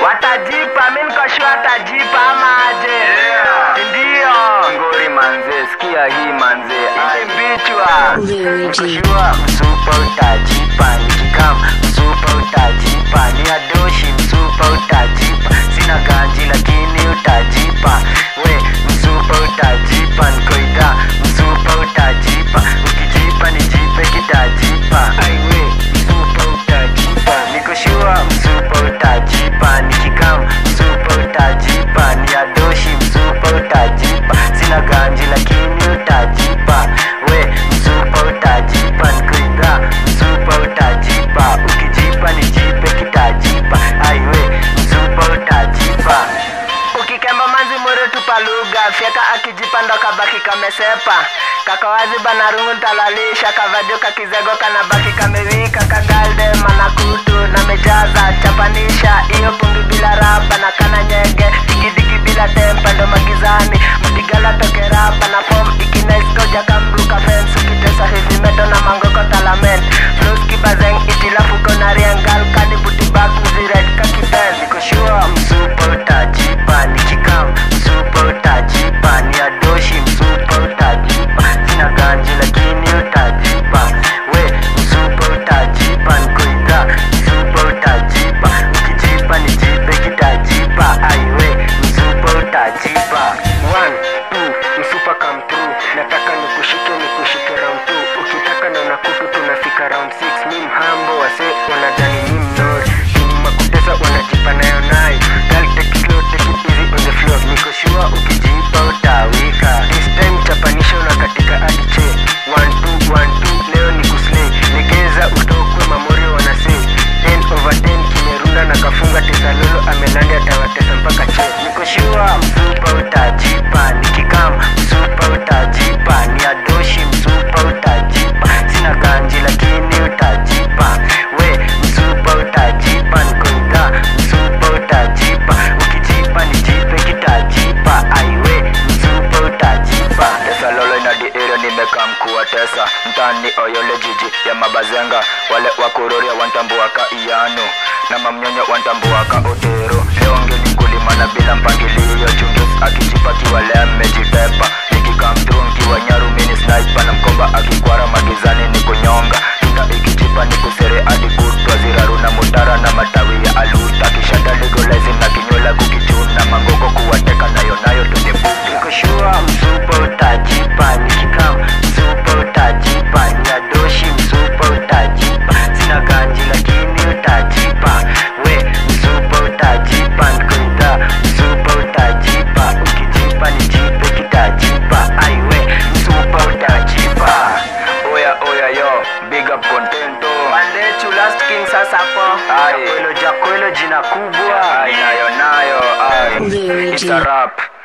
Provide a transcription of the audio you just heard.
watajipa mi nikoshua watajipa ama aje ndio ngori manze sikia hii manze imbichwa Louis G. Nikoshua msupa utajipa nikikam msupa utajipa ni adoshi msupa utajipa sina ganji lakini utajipa we msupa utajipa nkoida msupa utajipa ukijipa nijipe kitajipa aiwe msupa utajipa nikoshua msupa utajipa nikikam msupa utajipa ni adoshi msupa utajipa sina ganji lakini utajipa we msupa utajipa nkoida msupa utajipa ukijipa nijipe kitajipa aiwe msupa utajipa ukikemba manzi mure tupa lugha fyeka akijipanda kabaki kamesepa kakawazi banarungu ntalalisha kavajo kakizego kanabaki kamewika kagalde manakutu na mejaza chapanisha iyo pungi bila raba na kana nyege digidigi bila tempa ndo magizani mdigala tokeraba na fom ikinaiskoja kamruka fens ukitesa hivi meto na mangoko talamen floskibazeng itilafuko na riengal kanibutibak mzired kakiben nikoshua msupa utajipa nikikam msupa utajipa ni adoshi msupa utajipa sina ganji lakini utajipa we msupa utajipa nkoida msupa utajipa ukijipa nijipe kitajipa aiwe msupa utajipa One, two, msupa come through nataka nikushike nikushike round two ukitaka na unakutu tunafika round six mi mhambo wase wanadani mi mnori nyuma kutesa wanajipa nayo nayo Girl, take it slow, take it easy on the floor niko sure ukijipa utawika this time chapanisha unakatika adiche one two one two leo ni kuslay legeza utokwe mamori wanasei 10 over 10 kimerunda na kafunga tesalolo amelandi atawatesa mpaka che niko sure msupa utajipa nikikam msupa utajipa ni adoshi msupa utajipa sina ganji lakini utajipa we msupa utajipa nkoidha msupa utajipa ukijipa nijipe kitajipa aiwe msupa utajipa tesa lolo ina di area nimeka mkuu wa tesa mtani oyole jiji ya mabazenga wale wakuroria wantambuaka iyanu na mamnyonyo wantambuaka otero leo ngeni kulima na bila mpangilio chungis akijipa kiwale amejitepa nikikamtru nkiwa nyaru mini sniper na mkomba akikwara magizani ni kunyonga tunda ikijipa ni kusere hadi kutwa ziraru na mutara na matawi ya aluta kishada legolezi na kinywela kukichuna mangoko kuwateka nayo nayo tunibuka nikoshua msupa utajipa nikikam msupa utajipa ni adoshi msupa utajipa sina ganji lakini utajipa we msupa utajipa nkoida msupa utajipa ukijipa nijipe kitajipa aiwe msupa utajipa oya oya yo big up contento Bandechu last king sasa po Aye. Jakwelo jakwelo jina kubwa ai nayo nayo ai Louis It's G. a rap